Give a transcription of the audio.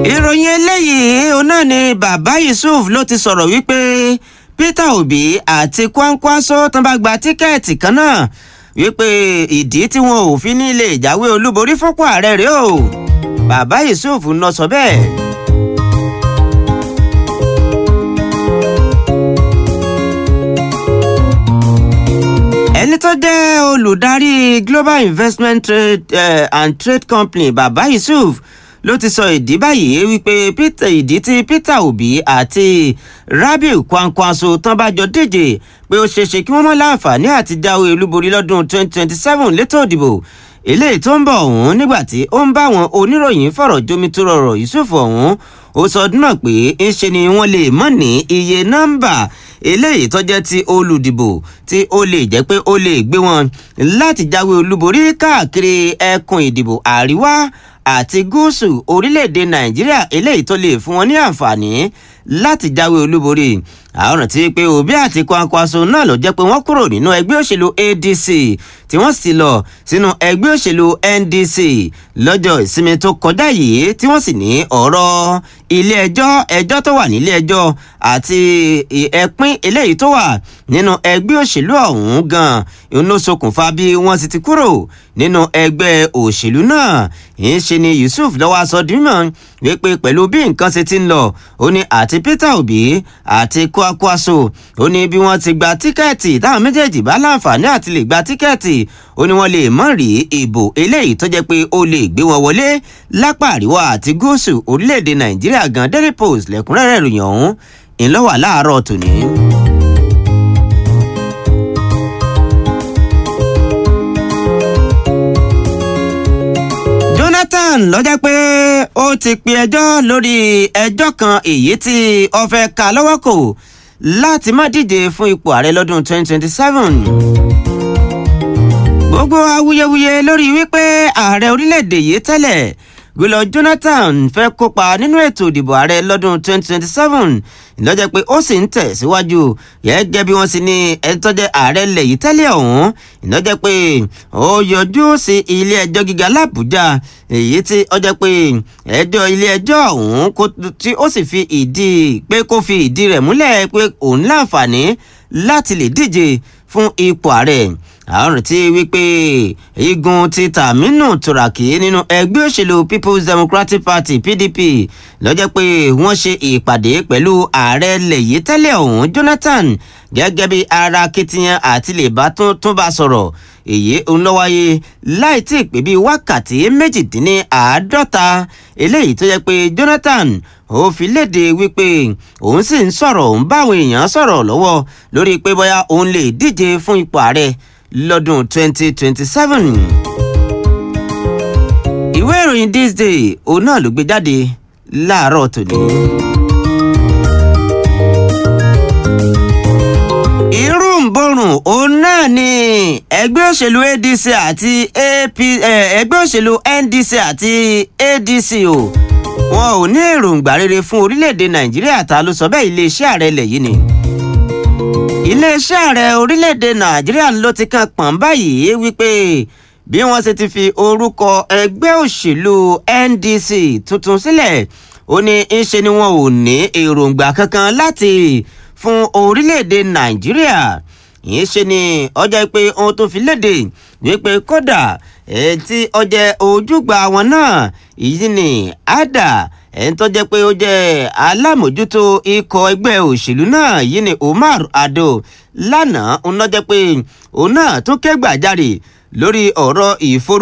ìròyìn eléyìí òun náà ni bàbá yusuf ló ti sọ̀rọ̀ wípé peter obi àti kwankwaso tán bá gba tíkẹ́ẹ̀tì kan náà wípé ìdí tí wọn ò fi ní lè jáwé olúborí fọ́pọ̀ ààrẹ rèé o bàbá yusuf ń lọ sọ bẹ́ẹ̀. ẹni tó jẹ́ olùdarí global investment trade uh, and trade company baba yusuf ló ti sọ ìdí báyìí wípé peter ìdí tí peter obi àti rabiu kwankwaso tán bá jọ díje pé ó ṣeéṣe kí wọ́n mọ́ láǹfààní àti jáwé olúborí lọ́dún 2027 létò ìdìbò eléyìí tó ń bọ̀ ọ̀hún nígbà tí ó ń bá àwọn oníròyìn fọ̀rọ̀ jomitoro ọ̀rọ̀ yusuf ọ̀hún ó sọ ọdún náà pé ńṣe ni wọ́n lè mọ̀ ní iye nọ́mbà eléyìí tó jẹ́ ti olùdìbò tí ó lè jẹ́ pé ó lè gbé wọn láti jáwé olúborí káàkiri ẹkùn ìdìbò àríwá àti gúúsù orílẹ̀-èdè nàìjíríà eléyìí tó lè fún wọn ní àǹfààní láti jáwé olúborí àwọn tí pé òbí àti kwankwaso náà ló jẹ́ pé wọ́n kúrò nínú ẹgbẹ́ òṣèlú adc tí wọ́n sì lọ sínú ẹgbẹ́ òṣèlú ndc lọ́jọ́ ìsinmi tó kọjá yìí tí wọ́n sì ní ọ̀rọ̀ ilé ẹjọ́ ẹjọ́ tó wà nílé ẹjọ́ àti ẹ̀pín eléyìí tó wà nínú ẹgbẹ́ òṣèlú ọ̀hún gan ló ṣokùnfà bí wọ́n sì ti kúrò nínú ẹgbẹ́ òṣèlú náà ń ṣe ni yusuf lọ́wọ́ aṣọ dìímọ̀ wípé pẹ̀lú bí nǹkan ṣe ti ń lọ ó ní àti peter obi àti kwakwaso ó ní bí wọ́n ti gba tíkẹ́ẹ̀tì táwọn méjèèjì bá láǹfààní àti lè gba tíkẹ́ẹ̀tì ó ní wọ́n lè mọ̀ rí ìbò eléyìí tó jẹ́ pé ó lè gbé wọn wọlé lápá àríwá àti gúúsù orílẹ̀-èdè nàìjíríà gan daily post lẹ́kúnrẹ́rẹ́ ìròyìn ọ̀hún ńlọ́wà láàárọ̀ tòní. jonathan lọ́jọ́ pé ó ti pe ẹjọ́ lórí ẹjọ́ kan èyí tí ó fẹ́ ka lọ́wọ́ kò láti má díje fún ipò ààrẹ lọ́dún 2027 gbogbo awuyewuye lórí wípé ààrẹ orílẹ̀-èdè yìí tẹ́lẹ̀ goodluck jonathan fẹ́ kópa nínú ètò ìdìbò ààrẹ lọ́dún 2027 lọ́jọ́ pé ó sì ń tẹ̀síwájú gẹ́gẹ́ bí wọ́n sì ní ẹ̀tọ́jẹ́ ààrẹ ilẹ̀ yìí tẹ́lẹ̀ ọ̀hún ìlọ́jọ́ pé ó yọjú sí ilé ẹjọ́ gíga làbújá èyí tí ó jẹ́ pé ẹjọ́ ilé ẹjọ́ ọ̀hún tí ó sì fi ìdí pé kó fi ìdí rẹ̀ múlẹ̀ pé òun láǹfààní láti lè díje fún ipò ààrẹ àrùn tí wípé igun ti tàmínú tùràkì nínú ẹgbẹ́ òṣèlú people's democratic party pdp lọ́jọ́ pé wọ́n ṣe ìpàdé pẹ̀lú ààrẹ lẹ̀yí tẹ́lẹ̀ ọ̀hún jonathan gẹ́gẹ́ bí ara kitiyan àti lè bá tún bá sọ̀rọ̀ èyí ń lọ wáyé láì tí ì pé bíi wákàtí méjìdínláàádọ́ta eléyìí tó yẹ pé jonathan ó fi léde wípé òun sì ń sọ̀rọ̀ òun báwọn èèyàn sọ̀rọ̀ lọ́wọ́ lórí pé bóyá òun lè díje fún ipò ààrẹ lọ́dún 2027. ìwé ìròyìn this day òun náà ló gbé jáde láàárọ̀ tòní. irú ń borùn òun náà ni ẹgbẹ́ òṣèlú adc àti ap ẹgbẹ́ òṣèlú ndc àti adc o wọn ò ní èròǹgbà rere fún orílẹ̀-èdè nàìjíríà ta ló sọ bẹ́ẹ̀ iléeṣẹ́ ààrẹ ilẹ̀ yìí ni iléeṣẹ́ ààrẹ orílẹ̀-èdè nàìjíríà ló ti kan pọ̀n báyìí wípé bí wọ́n ṣe ti fi orúkọ ẹgbẹ́ òṣèlú ndc tuntun sílẹ̀ ó ní í ṣe ni wọn ò ní èròǹgbà kankan láti fún orílẹ̀-èdè nàìjíríà yìí ṣe ni ọjọ́ pé ohun tó fi léde wípé kódà tí ọjọ́ ojúgbà wọn náà èyí ni ada ẹni tó jẹ́ pé ó jẹ́ alámòjútó ikọ̀ ẹgbẹ́ òṣèlú náà yìí ni umar ado lánàá ń lọ́jọ́ pé òun náà tún ké gbàjarè lórí ọ̀rọ̀ ìforú.